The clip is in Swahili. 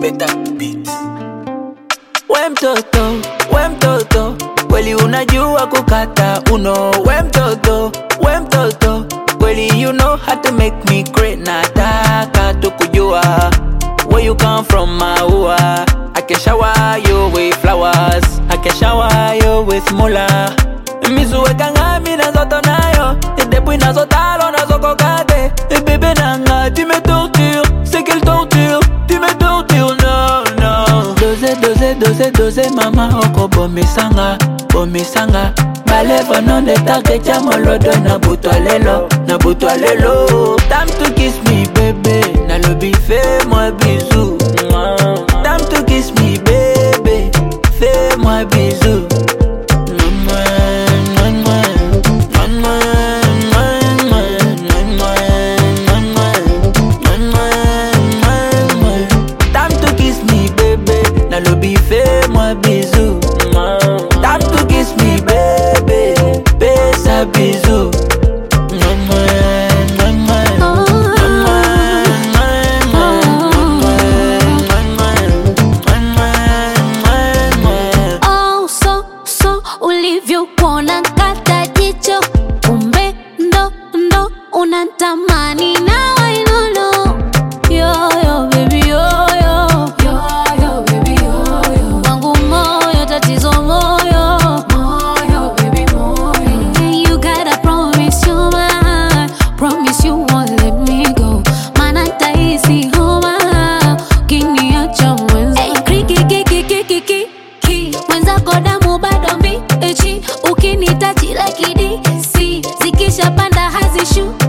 better beat. We mtoto, we mtoto, kweli unajua kukata uno. We mtoto, we mtoto, kweli you know how to make me great. Nataka tu kujua where you come from, maua. I can shower you with flowers, I can shower you with mula. Mizuweka ngami nazoto nayo, depuis nazotalo nazokokate. Bébé nanga, tu me tortures, c'est quelle torture, tu me tortures, non, non. Dose, dose, dose, dose, mama oko bomisanga, bomisanga. Balèvre non de target molodo na butwa lelo, na butwa lelo. Time to kiss me, bébé, na lobby fais-moi bisou. Time to kiss me, bébé, fais-moi bisou. Time to kiss me, bébé. Now lobby, fais-moi bisou. Time to kiss me, bébé. Fais ça bisou. Oh, so, so ulivyokuona kata jicho, kumbe ndo ndo unatamani na wainono yo yo baby yo yo yo yo baby yo yo wangu moyo tatizo moyo moyo baby moyo you gotta promise you mine promise you won't let me go maana tahisi homa ukiniacha mwenza hey, kriki kiki kiki kiki mwenzako damu bado mbichi ukinitachi lakini si zikishapanda hazishuki